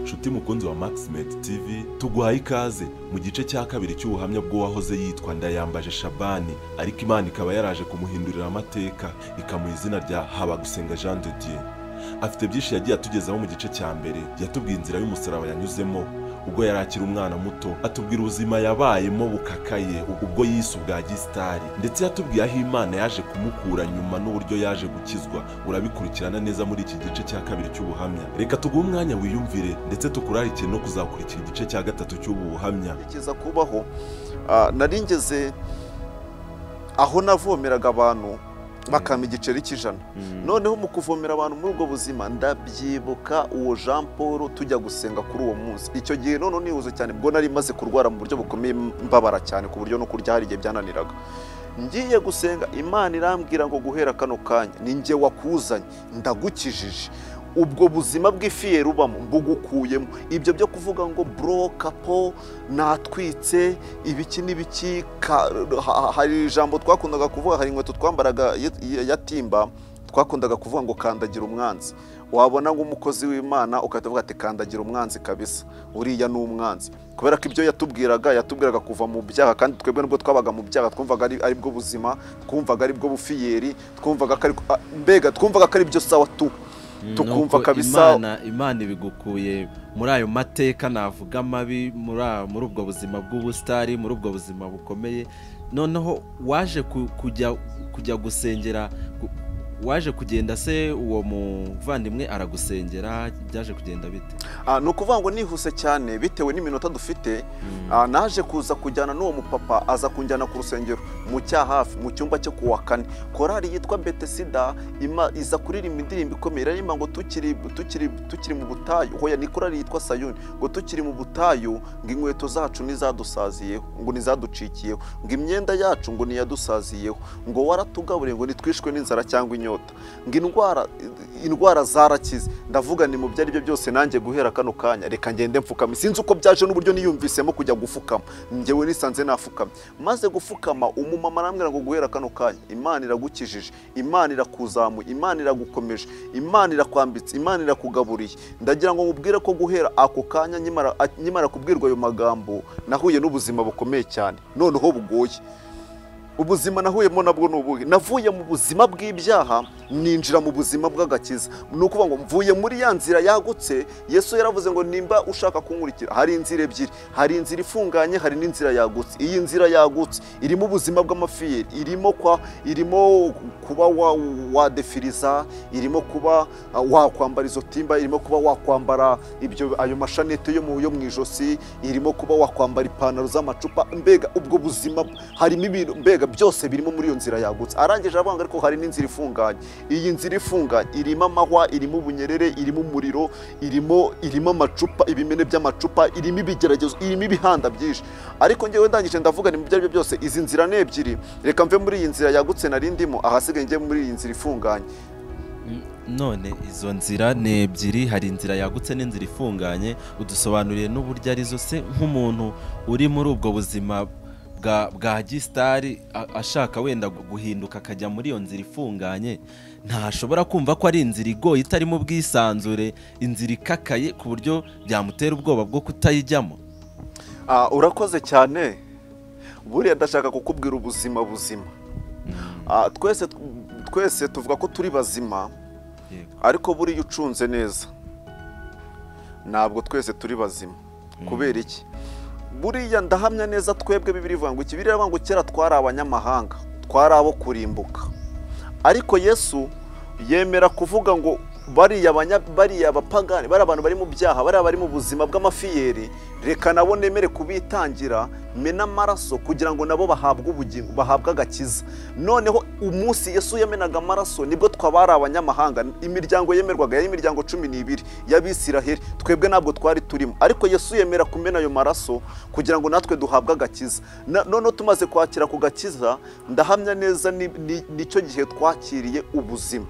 nshuti mukunzi wa maximedi tv tuguhaye ikaze mu gice cya kabiri cy'ubuhamya bw'uwahoze yitwa ndayambaje shabani ariko imana ikaba yaraje kumuhindurira amateka ikamuha izina rya habagusenga jean de dieu afite byinshi yagiye atugezaho mu gice cya mbere yatubwiye inzira y'umusaraba yanyuzemo ubwo yari akiri umwana muto atubwira ubuzima yabayemo bukakaye ubwo yise ubwa gisitari ndetse yatubwiye aho imana yaje kumukura nyuma n'uburyo yaje gukizwa urabikurikirana neza muri iki gice cya kabiri cy'ubuhamya reka tuguhe umwanya wiyumvire ndetse tukurarikire no kuzakurikira igice cya gatatu cy'ubu buhamya nigeze kubaho ah, nari ngeze aho navomeraga abantu bakampa igiceri cy'ijana noneho mu kuvomera abantu muri ubwo buzima ndabyibuka uwo jean paul tujya gusenga kuri uwo munsi icyo gihe noneho nihuze cyane bwo nari maze kurwara mu buryo bukomeye mbabara cyane ku buryo no kurya hari igihe byananiraga ngiye gusenga imana irambwira ngo guhera kano kanya ni njye wakuzanye ndagukijije ubwo buzima bw'ifiye rubamo mbugukuyemo ibyo byo kuvuga ngo brokapo natwitse ibiki n'ibiki ka- ha- hari ijambo twakundaga kuvuga hari inkweto twambaraga ya- ya- ya timba twakundaga kuvuga ngo kandagira umwanzi wabona nk'umukozi w'imana ugahita uvuga ati kandagira umwanzi kabisa uriya ni umwanzi kubera ko ibyo yatubwiraga yatubwiraga kuva mu byaha kandi twebwe nubwo twabaga mu byaha twumvaga ari ari bwo buzima twumvaga ari bwo bufiyeri twumvaga ko ari ah, mbega twumvaga ko ari byo sawa tu Mm, tukumva nuko kabisa- imana imana ibigukuye muri ayo mateka navuga mabi muri a- muri ubwo buzima bw'ubusitari muri ubwo buzima bukomeye noneho waje ku- kujya kujya gusengera gu- waje kugenda se uwo muvandimwe aragusengera byaje kugenda bite Ah, ni ukuvuga ngo nihuse cyane bitewe n'iminota dufite ah, naje kuza kujyana n'uwo mupapa aza kunjyana ku rusengero mu cya hafi mu cyumba cyo kuwa kane korari yitwa betesida ima- iza kuririmba indirimbo ikomeye iraririmba ngo tukiri tukiri tukiri mu butayu hoya ni korari yitwa sayuni ngo tukiri mu butayu ngo inkweto zacu ntizadusaziyeho ngo ntizaducikiyeho ngo imyenda yacu ngo ntiyadusaziyeho ngo waratugaburiye ngo nitwishwe n'inzara cyangwa inyota ngo indwara indwara zarakize ndavuga ni mu byo ari byo byose nanjye guhera kano kanya reka ngende mfukama sinzi uko byaje n'uburyo niyumvisemo kujya gufukama njyewe nisanze nafukama maze gufukama umumama arambwira ngo guhera kano kanya imana iragukijije imana irakuzamuye imana iragukomeje imana irakwambitse imana irakugaburiye ndagira ngo mubwire ko guhera ako kanya nkimara nkimara kubwirwa ayo magambo nahuye n'ubuzima bukomeye cyane noneho bugoye ubuzima nahuyemo nabwo ni ubuhe navuye mu buzima bw'ibyaha ninjira mu buzima bw'agakiza ni ukuvuga ngo mvuye muri ya nzira yagutse yesu yaravuze ngo nimba ushaka kunkurikira hari inzira ebyiri hari inzira ifunganye hari n'inzira yagutse iyi nzira yagutse irimo ubuzima bw'amafiyeri irimo kwa irimo kuba wa- wadefiriza irimo kuba ah, wakwambara izo timba irimo kuba wakwambara ibyo ayo mashanete yo mu yo mu ijosi irimo kuba wakwambara ipantaro z'amacupa mbega ubwo buzima harimo ibintu mbega byose birimo muri iyo nzira yagutse arangije aravuga ariko hari n'inzira ifunganye iyi nzira ifunganye irimo amahwa irimo ubunyerere irimo umuriro irimo irimo amacupa ibimene by'amacupa irimo ibigeragezo irimo ibihanda byinshi ariko ngewe ndangije ndavuga ni mu byo ari byo byose izi nzira ni ebyiri reka mve muri iyi nzira yagutse nari ndimo ahasigaye njye muri iyi nzira ifunganye Mm, none izo nzira ni ebyiri hari inzira yagutse n'inzira ifunganye udusobanuriye n'uburyo arizo se nk'umuntu uri muri ubwo buzima bwa bwa gisitari a- ashaka wenda gu- guhinduka akajya muri iyo nzira ifunganye ntashobora kumva ko ari inzira igoye itarimo ubwisanzure inzira ikakaye ku buryo byamutera ubwoba bwo kutayijyamo Ah, urakoze cyane buriya ndashaka kukubwira ubuzima buzima Ah, twese twese tuvuga ko turi bazima Yego. ariko buriya ucunze neza ntabwo twese turi bazima kubera iki buriya ndahamya neza twebwe bibiri ivuga ngo ikibiri iravuga ngo kera twari abanyamahanga twari abo kurimbuka ariko yesu yemera kuvuga ngo bariya abanya- bariya abapagani bari abantu bari mu byaha bariya bari mu buzima bw'amafiyeri reka nabo nemere kubitangira mena amaraso kugira ngo nabo bahabwe ubugingo bahabwe agakiza noneho umunsi yesu yamenaga amaraso nibwo twabari abanyamahanga imiryango yemerwaga yari imiryango cumi n'ibiri y'abisiraheli twebwe ntabwo twari turimo ariko yesu yemera kumena ayo maraso kugira ngo natwe duhabwe agakiza Na- noneho tumaze kwakira ku gakiza ndahamya neza ni- ni- nicyo gihe twakiriye ubuzima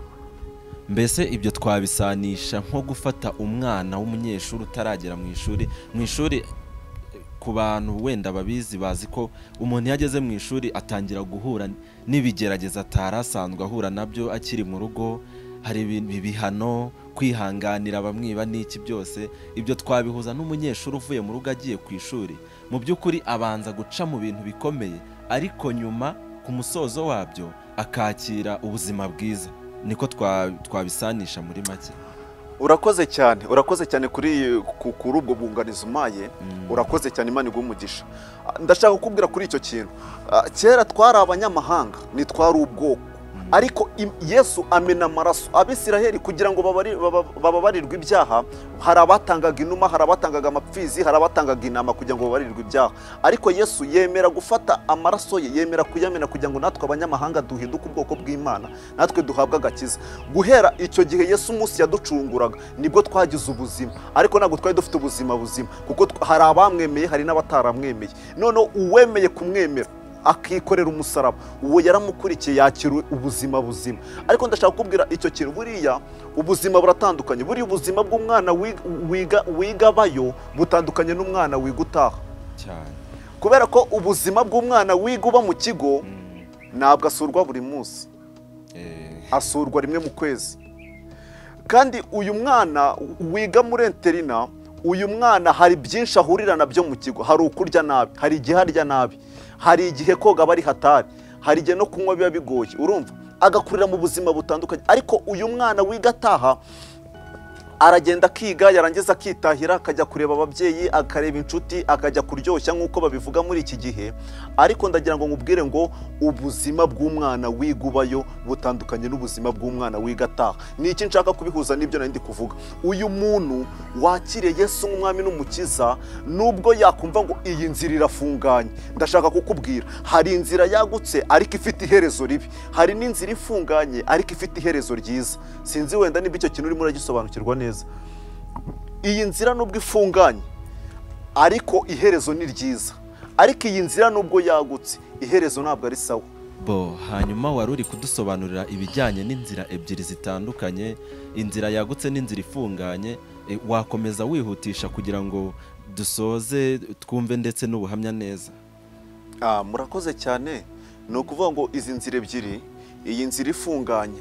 mbese ibyo twabisanisha nko gufata umwana w'umunyeshuri utaragera mu ishuri mu ishuri ku bantu wenda babizi bazi ko umuntu iyo ageze mu ishuri atangira guhura n'ibigerageza atari asanzwe ahura nabyo akiri mu rugo hari ibi- ibihano kwihanganira bamwiba n'iki byose ibyo twabihuza n'umunyeshuri uvuye mu rugo agiye ku ishuri mu by'ukuri abanza guca mu bintu bikomeye ariko nyuma ku musozo wabyo akakira ubuzima bwiza niko twa- twabisanisha muri make urakoze cyane urakoze cyane kuri ku- kuri ubwo bwunganizi umaye urakoze cyane imana iguha umugisha Ah, ndashaka kukubwira kuri icyo kintu Ah, kera twari abanyamahanga ntitwari ubwoko ariko im- yesu amena amaraso abisiraheli kugira ngo babari- baba- bababarirwe ibyaha hari abatangaga inuma hari abatangaga amapfizi hari abatangaga intama kugira ngo bababarirwe ibyaha ariko yesu yemera gufata amaraso ye yemera kuyamena kugira ngo natwe abanyamahanga duhinduke ubwoko bw'imana natwe duhabwe agakiza guhera icyo gihe yesu umunsi yaducunguraga nibwo twagize ubuzima ariko ntabwo twari dufite ubuzima buzima kuko tw- hari abamwemeye hari n'abataramwemeye noneho uwemeye kumwemera akikorera umusaraba uwo yaramukurikiye yakira ubuzima buzima ariko ndashaka kukubwira icyo kintu buriya ubuzima buratandukanye buriya ubuzima bw'umwana wi- wiga- wigabayo butandukanye n'umwana wiga utaha cyane kubera ko ubuzima bw'umwana wiga uba mu kigo Mm. ntabwo asurwa buri munsi Eh, asurwa rimwe mu kwezi kandi uyu mwana wiga muri enterina uyu mwana hari byinshi ahurira nabyo mu kigo hari ukurya nabi hari igihe arya nabi hari igihe koga aba ari hatari hari igihe no kunywa biba bigoye urumva agakurira mu buzima butandukanye ariko uyu mwana wiga ataha aragenda akiga yarangiza akitahira akajya kureba ababyeyi akareba inshuti akajya kuryoshya nk'uko babivuga muri iki gihe ariko ndagira ngo nkubwire ngo ubuzima bw'umwana wiga ubayo butandukanye n'ubuzima bw'umwana wiga ataha ni iki nshaka kubihuza n'ibyo nari ndi kuvuga uyu muntu wakiriye Yesu nk'umwami n'umukiza nubwo yakumva ngo iyi nzira irafunganye ndashaka kukubwira hari inzira yagutse ariko ifite iherezo ribi hari n'inzira ifunganye ariko ifite iherezo ryiza sinzi wenda niba icyo kintu urimo uragisobanukirwa neza iyi nzira nubwo ifunganye ariko iherezo ni ryiza ariko iyi nzira nubwo yagutse iherezo ntabwo ari sawa bo hanyuma wari uri kudusobanurira ibijyanye n'inzira ebyiri zitandukanye inzira yagutse n'inzira ifunganye eh, wakomeza wihutisha kugira ngo dusoze twumve ndetse n'ubuhamya neza Ah, murakoze cyane ni ukuvuga ngo izi nzira ebyiri iyi nzira ifunganye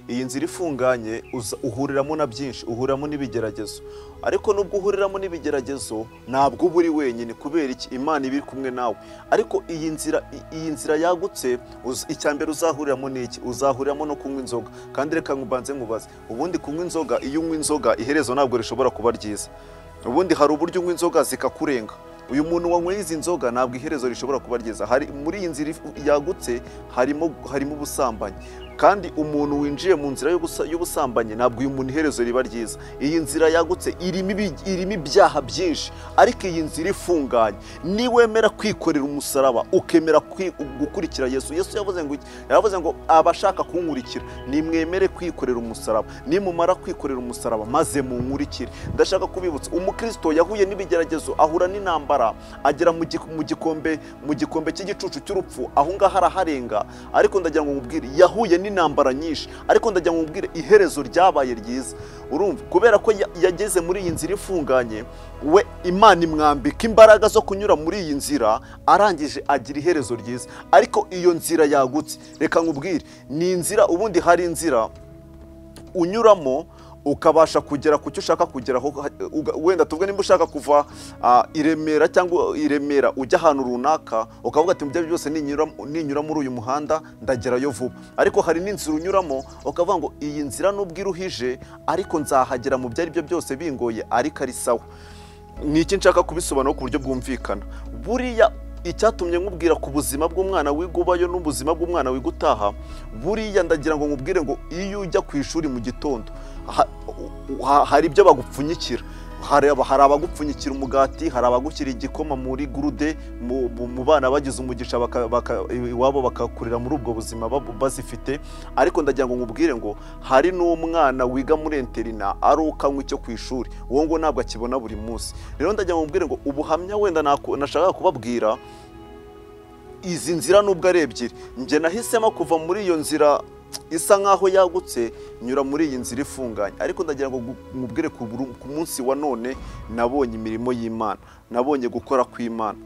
iyi nzira ifunganye uza- uhuriramo na byinshi uhuriramo n'ibigeragezo ariko nubwo uhuriramo n'ibigeragezo ntabwo uba uri wenyine kubera iki imana iba iri kumwe nawe ariko iyi nzira i- iyi nzira yagutse uza- icya mbere uzahuriramo ni iki uzahuriramo no kunywa inzoga kandi reka nkubanze nkubaze ubundi kunywa inzoga iyo unywa inzoga iherezo ntabwo rishobora kuba ryiza ubundi hari uburyo unywa inzoga zikakurenga uyu muntu wanyweye izi nzoga ntabwo iherezo rishobora kuba ryiza hari muri iyi nzira if- yagutse harimo harimo ubusambanyi kandi umuntu winjiye mu nzira y'ubusa- y'ubusambanyi ntabwo uyu muntu iherezo riba ryiza iyi nzira yagutse irimo ibi- irimo ibyaha byinshi ariko iyi nzira ifunganye niwemera kwikorera umusaraba ukemera kwi- gukurikira yesu yesu yavuze ngo iki? yavuze ngo abashaka kunkurikira nimwemere kwikorera umusaraba nimumara kwikorera umusaraba maze munkurikire ndashaka kubibutsa umukristo yahuye n'ibigeragezo ahura n'intambara agera mu gi- mu gikombe mu gikombe cy'igicucu cy'urupfu aho ngaho araharenga ariko ndagira ngo nkubwire yahuye n'intambara nyinshi ariko ndagira ngo nkubwire iherezo ryabaye ryiza urumva kubera ko ya- yageze muri iyi nzira ifunganye we imana imwambika imbaraga zo kunyura muri iyi nzira arangije agira iherezo ryiza ariko iyo nzira yagutse reka nkubwire ni inzira ubundi hari inzira unyuramo ukabasha kugera ku cyo ushaka kugeraho uga- wenda tuvuge nimba ushaka kuva ah, i Remera cyangwa i Remera ujya ahantu runaka ukavuga ati mu byo byose ninyura ninyura muri uyu muhanda ndagerayo vuba ariko hari n'inzira unyuramo ukavuga ngo iyi nzira nubwo iruhije ariko nzahagera mu byo ari byo byose bingoye ariko ari sawa ni iki nshaka kubisobanura ku buryo bwumvikana buriya icyatumye nkubwira ku buzima bw'umwana wiga ubayo n'ubuzima bw'umwana wiga utaha buriya ndagira ngo nkubwire ngo iyo ujya ku ishuri mu gitondo ha- u- ha- hari ibyo bagupfunyikira hari aba- hari abagupfunyikira umugati hari abagushyira igikoma muri gurude mu- mu mu bana bagize umugisha baka- baka- iwabo bakakurira muri ubwo buzima babu- bazifite ariko ndagira ngo nkubwire ngo hari n'umwana wiga muri enterina aruka anywa icyo ku ishuri uwo ngo ntabwo akibona buri munsi rero ndagira ngo nkubwire ngo ubuhamya wenda naku- nashakaga kubabwira izi nzira nubwo ari ebyiri njye nahisemo kuva muri iyo nzira isa nkaho yagutse nyura muri iyi nzira ifunganye ariko ndagira ngo gu- nkubwire ku buru- ku munsi wa none nabonye imirimo y'imana nabonye gukora kw'imana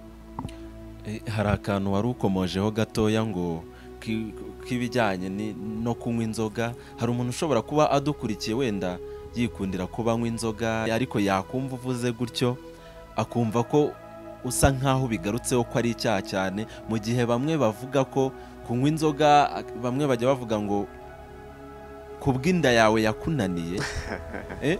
Eh, hari akantu wari ukomojeho gatoya ngo ki- k'ibijyanye ni- no kunywa inzoga hari umuntu ushobora kuba adukurikiye wenda yikundira kuba anywa inzoga ariko yakumva uvuze gutyo akumva ko usa nk'aho bigarutseho ko ari icyaha cyane mu gihe bamwe bavuga ko kunywa inzoga bamwe bajya bavuga ngo kubw'inda yawe yakunaniye eh?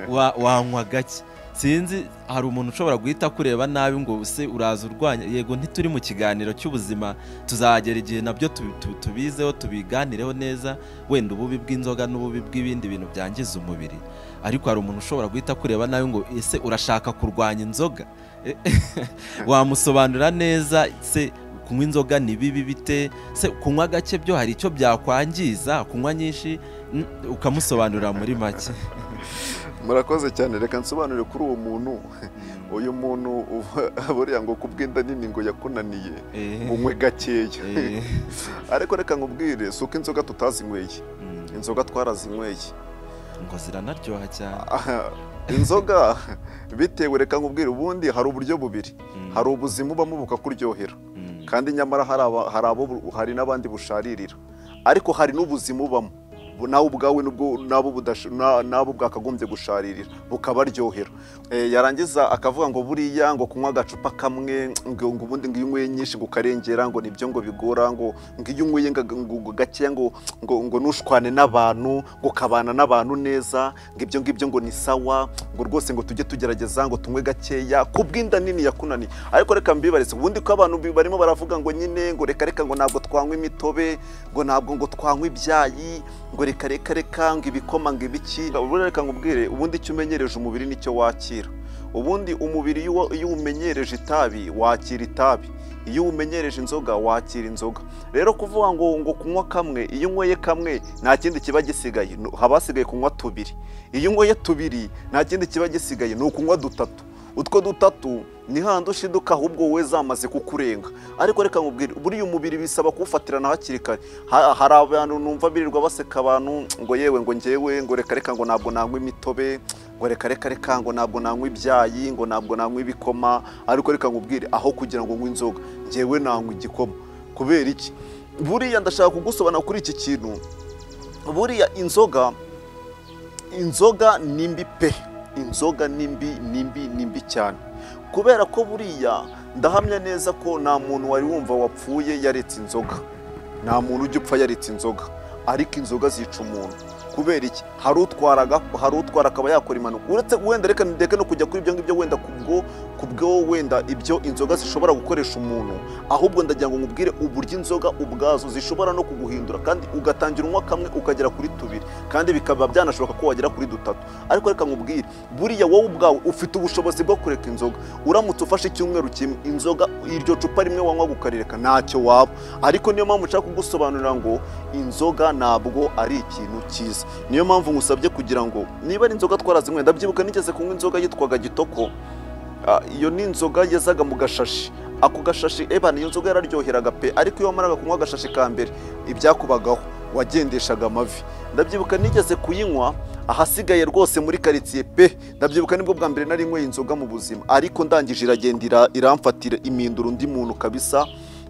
Wa- wanywa gake sinzi hari umuntu ushobora guhita akureba nabi ngo se uraza urwanya yego ntituri mu kiganiro cy'ubuzima tuzagera igihe nabyo tubi- tu- tubizeho tubiganireho neza wenda ububi bw'inzoga n'ububi bw'ibindi bintu byangiza umubiri ariko hari umuntu ushobora guhita akureba nabi ngo ese urashaka kurwanya inzoga Eh, wamusobanurira neza se kunywa inzoga ni bibi bite se kunywa gake byo hari icyo byakwangiza kunywa nyinshi mm, ukamusobanurira muri make murakoze cyane reka nsobanure kuri uwo muntu uyu muntu uva- buriya ngo kubw'inda nini ngo yakunaniye Eh, unywe gakeya eh, ariko reka nkubwire si uko inzoga tutazinyweye mm. inzoga twarazinyweye ngo ziranaryoha cyane Aha, inzoga bitewe reka nkubwire ubundi hari uburyo bubiri Mm, hari ubuzima ubamo bukakuryohera mm, kandi nyamara hari aba- hari abo bu- hari n'abandi busharirira ariko hari n'ubuzima ubamo Bu- nawe ubwawe nubwo nabo budasho- na- nabo bwakagombye gusharirira bukabaryohera Eh, yarangiza akavuga ngo buriya ngo kunywa agacupa kamwe ngo ngo ubundi ngo iyo unyweye nyinshi ngo ukarengera ngo nibyo ngo bigora ngo ngo iyo unyweye nga- ngo- ngo gakeya ngo ngo ngo nushwane n'abantu ngo ukabana n'abantu neza ngo ibyo ngibyo ngo ni sawa ngo rwose ngo tujye tugerageza ngo tunywe gakeya kubw'inda nini yakunaniye ariko reka mbibarize ubundi ko abantu bi- barimo baravuga ngo nyine ngo reka reka ngo ntabwo twanywa imitobe ngo ntabwo ngo twanywa ibyayi ngo reka reka reka ngo ibikoma ngo ibiki ubundi reka nkubwire ubundi icyo umenyereje umubiri nicyo wakira ubundi umubiri iyo wa- iyo umenyereje itabi wakira itabi iyo umenyereje inzoga wakira inzoga rero kuvuga ngo ngo kunywa kamwe iyo unyweye kamwe nta kindi kiba gisigaye No- haba hasigaye kunywa tubiri iyo unyweye tubiri nta kindi kiba gisigaye ni ukunywa dutatu utwo dutatu ni handi ushiduka ahubwo we zamaze kukurenga ariko reka nkubwire buriya umubiri bisaba kuwufatirana hakiri kare Ha- hari abantu numva birirwa baseka abantu ngo yewe ngo ngewe ngo reka reka ngo ntabwo nanywa imitobe ngo reka reka reka ngo ntabwo nanywa ibyayi ngo ntabwo nanywa ibikoma ariko reka nkubwire aho kugira ngo nywe inzoga ngewe nanywa igikoma kubera iki buriya ndashaka kugusobanura kuri iki kintu buriya inzoga inzoga ni mbi pe inzoga ni mbi ni mbi ni mbi cyane kubera ko buriya ndahamya neza ko nta muntu wari wumva wapfuye yaretse inzoga nta muntu ujya upfa yaretse inzoga ariko inzoga zica umuntu kubera iki hari utwara aga- hari utwara akaba yakora impanuka uretse wenda reka ndeke no kujya kuri ibyo ngibyo wenda kubwo kubwo wenda ibyo inzoga zishobora gukoresha umuntu ahubwo ndagira ngo nkubwire uburyo inzoga ubwazo zishobora no kuguhindura kandi ugatangira unywa kamwe ukagera kuri tubiri kandi bikaba byanashoboka ko wagera kuri dutatu ariko reka nkubwire buriya wowe ubwawe ufite ubushobozi bwo kureka inzoga uramutse ufashe icyumweru kimwe inzoga iryo cupa rimwe wanywaga ukarireka ntacyo waba ariko niyo mpamvu nshaka kugusobanurira ngo inzoga ntabwo ari ikintu cyiza niyo mpamvu ngusabye kugira ngo niba ari inzoga twarazinyweye ndabyibuka nigeze kunywa inzoga yitwaga gitoko Ah, iyo ni inzoga yezaga mu gashashi ako gashashi eba niyo nzoga yararyoheraga pe ariko iyo wamaraga kunywa agashashi ka mbere ibyakubagaho wagendeshaga amavi ndabyibuka nigeze kuyinywa ahasigaye rwose muri karitsiye pe ndabyibuka nibwo bwa mbere nari nyweye inzoga mu buzima ariko ndangije iragenda ira- iramfatira imindura undi muntu kabisa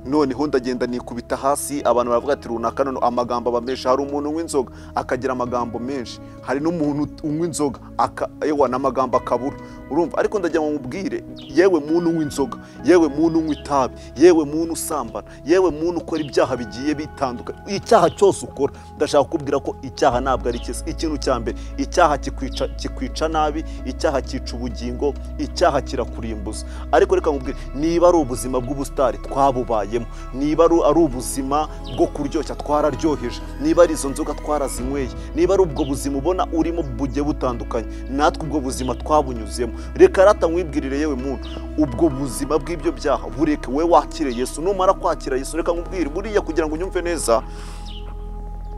noneho ndagenda nikubita hasi abantu baravuga ati runaka none amagambo aba menshi hari umuntu unywa inzoga akagira amagambo menshi hari n'umuntu unywa inzoga aka- ewa n'amagambo akabura urumva ariko ndagira ngo nkubwire yewe muntu unywa inzoga yewe muntu unywa itabi yewe muntu usambana yewe muntu ukora ibyaha bigiye bitandukanye icyaha cyose ukora ndashaka kukubwira ko icyaha ntabwo ari cyiza ikintu cya mbere icyaha kikwica kikwica nabi icyaha cyica ubugingo icyaha kirakurimbuza ariko reka nkubwire niba ari ubuzima bw'ubusitari twabubayemo niba ari ari ubuzima bwo kuryoshya twararyoheje niba ari izo nzoga twarazinyweye niba ari ubwo buzima ubona urimo bugiye butandukanye natwe ubwo buzima twabunyuzemo reka rata nkwibwirire yewe muntu ubwo buzima bw'ibyo byaha bureke we wakire yesu numara kwakira yesu reka nkubwire buriya kugira ngo unyumve neza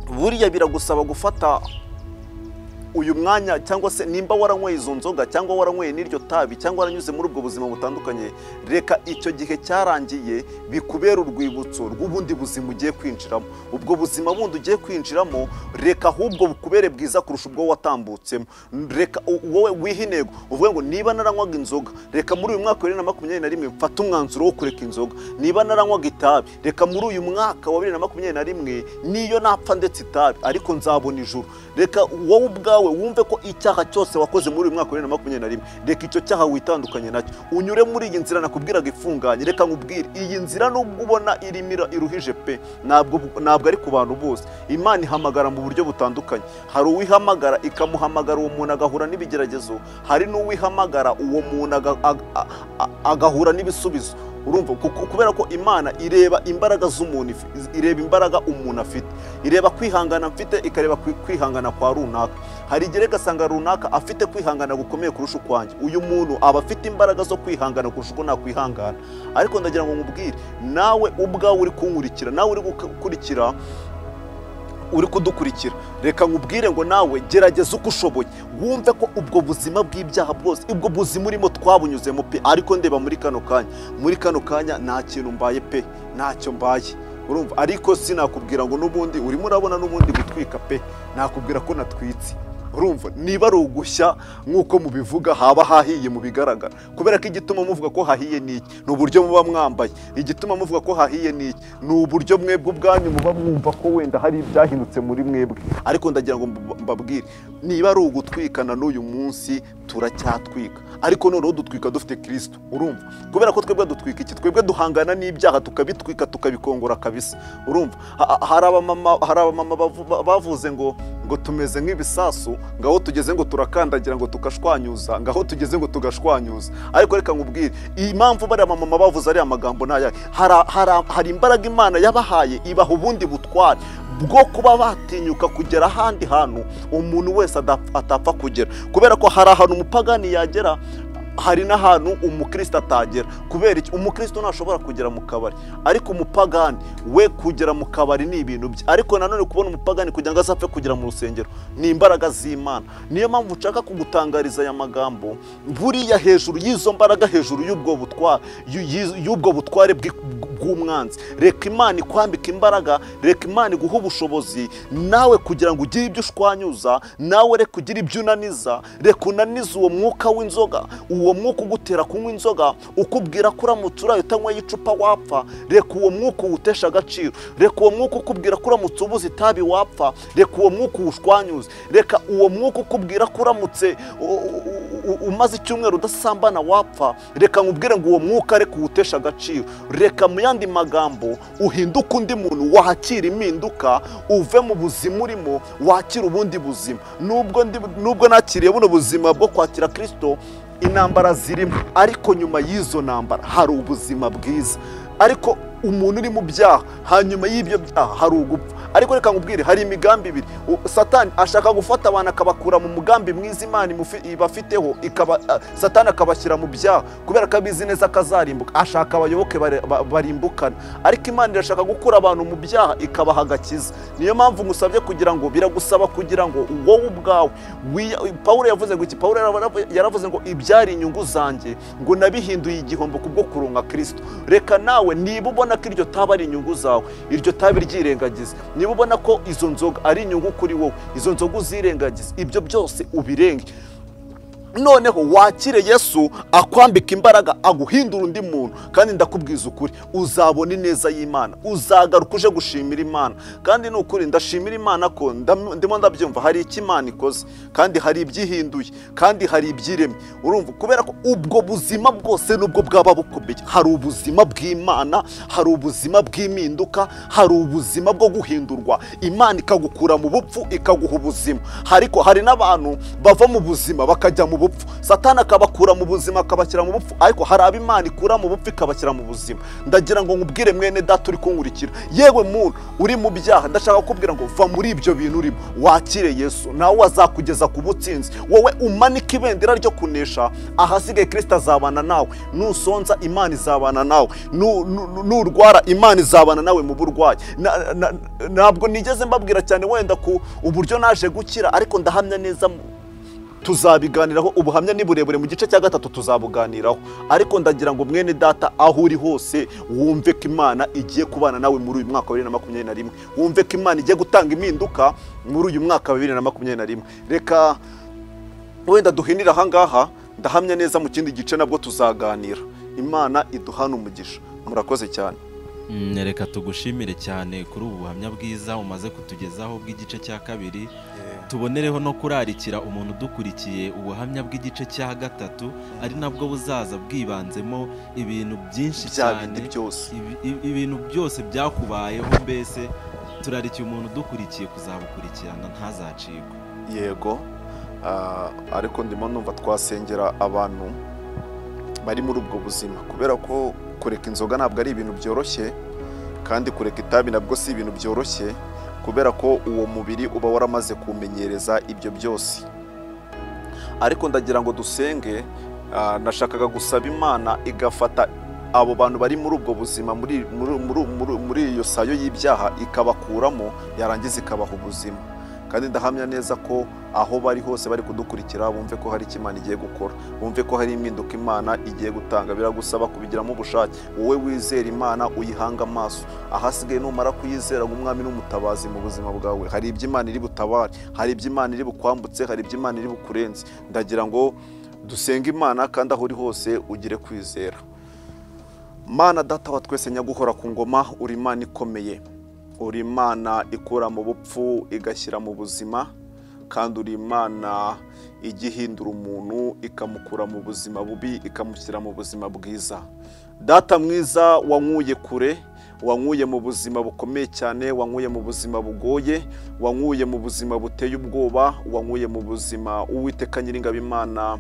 buriya biragusaba gufata uyu mwanya cyangwa se nimba waranyweye izo nzoga cyangwa waranyweye n'iryo tabi cyangwa waranyuze muri ubwo buzima butandukanye reka icyo gihe cyarangiye bikubera urwibutso rw'ubundi buzima ugiye kwinjiramo ubwo buzima bundi ugiye kwinjiramo reka ahubwo bukubere bwiza kurusha ubwo watambutsemo reka u- wowe wihe intego uvuge ngo niba naranywaga inzoga reka muri uyu mwaka wa bibiri na makumyabiri na rimwe mfate umwanzuro wo kureka inzoga niba naranywaga itabi reka muri uyu mwaka wa bibiri na makumyabiri na rimwe niyo napfa ndetse itabi ariko nzabona ijuru reka wowe ubwawe nawe wumve ko icyaha cyose wakoze muri uyu mwaka wa bibiri na makumyabiri na rimwe reka icyo cyaha witandukanye nacyo unyure muri iyi nzira nakubwiraga ifunganye reka nkubwire iyi nzira nubwo ubona irimo ira- iruhije pe ntabwo ntabwo ari ku bantu bose imana ihamagara mu buryo butandukanye hari uwihamagara ikamuhamagara uwo muntu agahura n'ibigeragezo hari n'uwihamagara uwo muntu aga- aga- a- a- agahura n'ibisubizo urumva kuko- kubera ko imana ireba imbaraga z'umuntu if- ireba imbaraga umuntu afite ireba kwihangana mfite ikareba kwi- kwihangana kwa runaka hari igihe igasanga runaka afite kwihangana gukomeye kurusha ukwanjye uyu muntu aba afite imbaraga zo kwihangana kurusha uko nakwihangana ariko ndagira ngo nkubwire nawe ubwawe uri kunkurikira nawe uri gukurikira uri kudukurikira reka nkubwire ngo nawe gerageza uko ushoboye wumve ko ubwo buzima bw'ibyaha bwose ubwo buzima urimo twabunyuzemo pe ariko ndeba muri kano kanya muri kano kanya nta kintu mbaye pe ntacyo mbaye urumva ariko sinakubwira ngo n'ubundi urimo urabona n'ubundi gutwika pe nakubwira ko natwitse urumva niba ari ugushya nk'uko mubivuga haba hahiye mu bigaragara kubera ko igituma muvuga ko hahiye ni iki ni uburyo muba mwambaye igituma muvuga ko hahiye ni iki ni uburyo mwebwe ubwanyu muba mwumva ko wenda hari ibyahindutse muri mwebwe ariko ndagira ngo mba- mbabwire niba ari ugutwikana n'uyu munsi turacyatwika ariko noneho dutwika dufite kirisito urumva kubera ko twebwe dutwika iki twebwe duhangana n'ibyaha tukabitwika tukabikongora kabisa urumva Ha- ha- hari abamama hari abamama bavu- ba- bavuze ngo ngo tumeze nk'ibisasu ngaho tugeze ngo turakandagira ngo tugashwanyuza ngaho tugeze ngo tugashwanyuza ariko reka nkubwire iyi mpamvu bariya bamama bavuze ariya magambo ni ayahe Hari- hari- hari imbaraga imana yabahaye ibaha ubundi butware bwo kuba batinyuka kugera ahandi hantu umuntu wese adap- atapfa kugera kubera ko hari ahantu umupagani yagera hari n'ahantu umukristo atagera kubera iki umukristo ntashobora kugera mu kabari ariko umupagani we kugera mu kabari ni ibintu bye ariko nanone kubona umupagani kugira ngo azapfe kugera mu rusengero ni imbaraga z'imana niyo mpamvu nshaka kugutangariza aya magambo buriya hejuru y'izo mbaraga hejuru y'ubwo butware y'u- y'izo- y'ubwo butware bw'i- bw'umwanzi reka imana ikwambika imbaraga reka imana iguhe ubushobozi nawe kugira ngo ugire ibyo ushwanyuza nawe reka ugire ibyo unaniza reka unanize uwo mwuka w'inzoga uwo mwuka ugutera kunywa inzoga ukubwira ko uramutse uraye utanyweye icupa wapfa reka uwo mwuka uwutesha agaciro reka uwo mwuka ukubwira ko uramutse ubuze itabi wapfa reka uwo mwuka uwushwanyuze reka uwo mwuka ukubwira ko uramutse u- u- u- umaze icyumweru udasambana wapfa reka nkubwire ngo uwo mwuka areke uwutesha agaciro reka mu yandi magambo uhinduke undi muntu wakira impinduka uve mu buzima urimo wakira ubundi buzima nubwo ndi- nubwo nakiriye buno buzima bwo kwakira kirisito intambara zirimo ariko nyuma y'izo ntambara hari ubuzima bwiza ariko umuntu uri mu byaha hanyuma y'ibyo byaha hari ugupfa ariko reka nkubwire hari imigambi ibiri U- satani ashaka gufata abantu akabakura mu mugambi mwiza imana imufi- ibafiteho ikaba ah, satani akabashyira mu byaha kubera ko abizi neza ko azarimbuka ashaka abayoboke bare- ba- barimbukana ariko imana irashaka gukura abantu mu byaha ikabaha agakiza niyo mpamvu ngusabye kugira ngo biragusaba kugira ngo wowe ubwawe wiya- pawulo yavuze ngo iki pawulo yaravu- yaravuze ngo ibyari inyungu zanjye ngo nabihinduye igihombo kubwo kurunga kirisito reka nawe niba ubona ko iryo taba ari inyungu zawe iryo tabi ryirengagiza niba ubona ko izo nzoga ari inyungu kuri wowe izo nzoga uzirengagiza ibyo byose ubirenge noneho wakire yesu akwambika imbaraga aguhindura undi muntu kandi ndakubwiza ukuri uzabona ineza y'imana uzagaruka uje gushimira imana kandi ni ukuri ndashimira imana ko ndam- ndimo ndabyumva hari icyo imana ikoze kandi hari ibyihinduye kandi hari ibyiremye urumva kubera ko ubwo buzima bwose nubwo bwaba bukomeye hari ubuzima bw'imana hari ubuzima bw'impinduka hari ubuzima bwo guhindurwa imana ikagukura mu bupfu ikaguha ubuzima ariko hari n'abantu bava mu buzima bakajya mu bupfu satani akabakura mu buzima akabashyira mu bupfu ariko hari abo imana ikura mu bupfu ikabashyira mu buzima ndagira ngo nkubwire mwene data uri kunkurikira yewe muntu uri mu byaha ndashaka kukubwira ngo va muri ibyo bintu urimo wakire yesu nawe azakugeza ku butsinzi wowe umanike ibendera ryo kunesha ahasigaye kirisita azabana nawe nusonza imana izabana nawe Nu- nu- nu- nurwara imana izabana nawe mu burwayi Na- na- ntabwo nigeze mbabwira cyane wenda ku uburyo naje gukira ariko ndahamya neza mu- tuzabiganiraho ubuhamya ni burebure mu gice cya gatatu tuzabuganiraho ariko ndagira ngo mwene data aho uri hose wumve ko imana igiye kubana nawe muri uyu mwaka wa bibiri na makumyabiri na rimwe wumve ko imana igiye gutanga impinduka muri uyu mwaka wa bibiri na makumyabiri na rimwe reka wenda duhinire ahangaha ndahamya neza mu kindi gice nabwo tuzaganira imana iduhana umugisha murakoze cyane Mm, reka tugushimire cyane kuri ubu buhamya bwiza umaze kutugezaho bw'igice cya kabiri tubonereho no kurarikira umuntu udukurikiye ubuhamya bw'igice cya gatatu ari nabwo buzaza bwibanzemo ibintu byinshi bya cyane bindi byose ibi- ibi- ibintu byose byakubayeho mbese turarikiye umuntu udukurikiye kuzabukurikirana ntazacikwe yego ah, ariko ndimo numva twasengera abantu bari muri ubwo buzima kubera ko kureka inzoga ntabwo ari ibintu byoroshye kandi kureka itabi nabwo si ibintu byoroshye kubera ko uwo mubiri uba waramaze kumenyereza ibyo byose ariko ndagira ngo dusenge ah, nashakaga gusaba imana igafata abo bantu bari muri ubwo buzima muri- muri- muri- muri- muri iyo sayo y'ibyaha ikabakuramo yarangiza ikabaha ubuzima kandi ndahamya neza ko aho bari hose bari kudukurikira bumve ko hari icyo imana igiye gukora bumve ko hari impinduka imana igiye gutanga biragusaba kubigiramo ubushake wowe wizera imana uyihanga amaso ahasigaye numara kuyizera nk'umwami n'umutabazi mu buzima bwawe hari ibyo imana iri butabare hari ibyo imana iri bukwambutse hari ibyo imana iri bukurenze ndagira ngo dusenge imana kandi aho uri hose ugire kwizera mana data wa twese nyaguhora ku ngoma uri imana ikomeye uri imana ikura mu bupfu igashyira mu buzima kandi uri imana ijya ihindura umuntu ikamukura mu buzima bubi ikamushyira mu buzima bwiza data mwiza wankuye kure wankuye mu buzima bukomeye cyane wankuye mu buzima bugoye wankuye mu buzima buteye ubwoba wankuye mu buzima uwiteka nyiringabo imana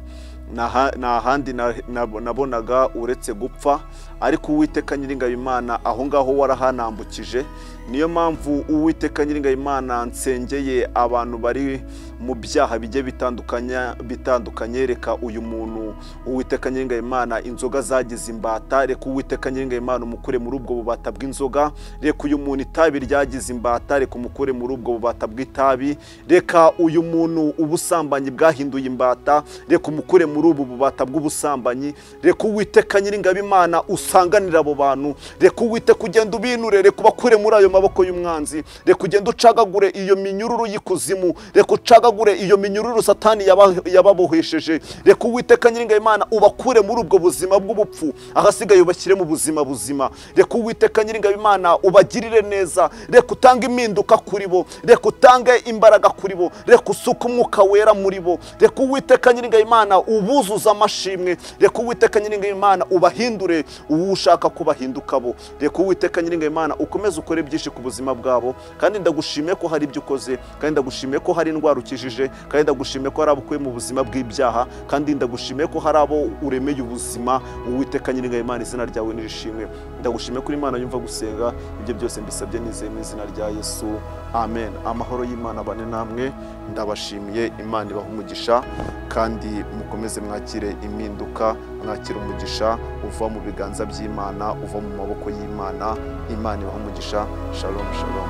nta- nta handi na- na- nabonaga uretse gupfa ariko uwiteka nyiringabo imana aho ngaho warahanambukije niyo mpamvu uwiteka nyiringayimana nsengeye abantu bari mu byaha bigiye bitandukanye bitandukanye reka uyu muntu uwiteka nyiringayimana inzoga zagize imbata reka uwiteka nyiringayimana umukure muri ubwo bubata bw'inzoga reka uyu muntu itabi ryagize imbata reka umukure muri ubwo bubata bw'itabi reka uyu muntu ubusambanyi bwahinduye imbata reka umukure muri ubu bubata bw'ubusambanyi reka uwiteka nyiringabimana usanganira abo bantu reka uwiteka ugenda ubinure reka ubakure muri ayo maboko y'umwanzi reka ugenda ucagagure iyo minyururu y'ikuzimu reka ucagagure iyo minyururu satani yaba- yababohesheje reka uwiteka nyiringabimana ubakure muri ubwo buzima bw'ubupfu ahasigaye ubashyire mu buzima buzima reka uwiteka nyiringabimana ubagirire neza reka utange impinduka kuri bo reka utange imbaraga kuri bo reka usuke umwuka wera muri bo reka uwiteka nyiringabimana ubuzuza amashimwe reka uwiteka nyiringabimana ubahindure uwo ushaka kubahinduka bo reka uwiteka nyiringabimana ukomeze ukore byinshi ku buzima bwabo kandi ndagushimiye ko hari ibyo ukoze kandi ndagushimiye ko hari indwara ukijije kandi ndagushimiye ko hari abo ukuye mu buzima bw'ibyaha kandi ndagushimiye ko hari abo uremeye ubuzima uwiteka nyiringabimana izina ryawe nirishimwe ndagushimiye ko imana yumva gusenga ibyo byose mbisabye nizeye mu izina rya yesu amen amahoro y'imana abane namwe ndabashimiye imana ibaha umugisha kandi mukomeze mwakire impinduka mwakire umugisha uva mu biganza by'imana uva mu maboko y'imana imana ibaha umugisha shalom shalom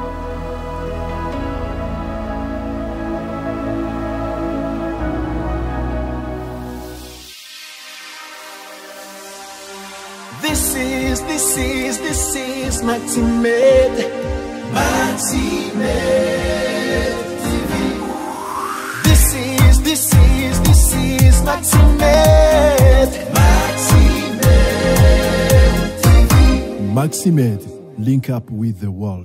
This is, this is, this is Maxi Med. Maxi Med TV. This is, this is, this is Maxi Med. Maxi Med TV. Maximed, link up with the world.